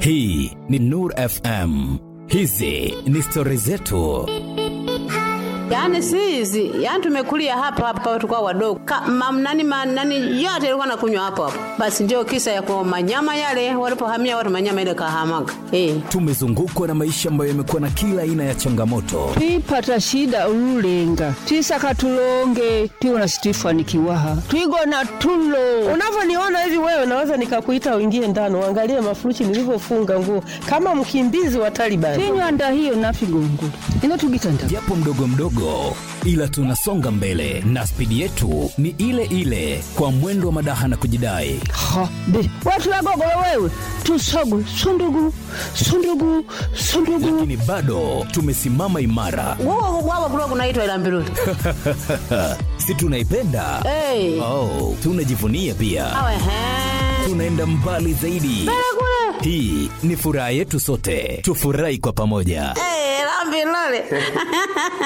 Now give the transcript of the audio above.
Hii ni Nur FM. Hizi ni stori zetu. Yaani si hizi, yaani tumekulia hapa hapa tukao wadogo. Mamnani manani yote ilikuwa nakunywa hapo hapo. Basi ndio kisa ya kwa manyama yale walipohamia watu manyama ile kahamaga. Eh. Tumezungukwa na maisha ambayo yamekuwa na kila aina ya changamoto, twipata shida ululenga twisaka tulonge twiwona situifanikiwaha twigona tulo Unavyoniona hivi wewe, naweza nikakuita uingie ndani uangalie mafuruchi nilivyofunga nguo kama mkimbizi wa Taliban. tinywanda hiyo nafigongula ino tugitanda japo mdogo mdogo, ila tunasonga mbele na spidi yetu ni ile ile, kwa mwendo wa madaha na kujidai. ha be watulagogolo wewe tusogu sundugu sundugu sundugu Lakini bado tumesimama imara, Wao wao kulikuwa kunaitwa ila mbiruli. si tunaipenda? Eh. Oh, tunajivunia pia, Awe he. tunaenda mbali zaidi. Hii ni furaha yetu sote, tufurahi kwa pamoja. Eh, la mbiruli.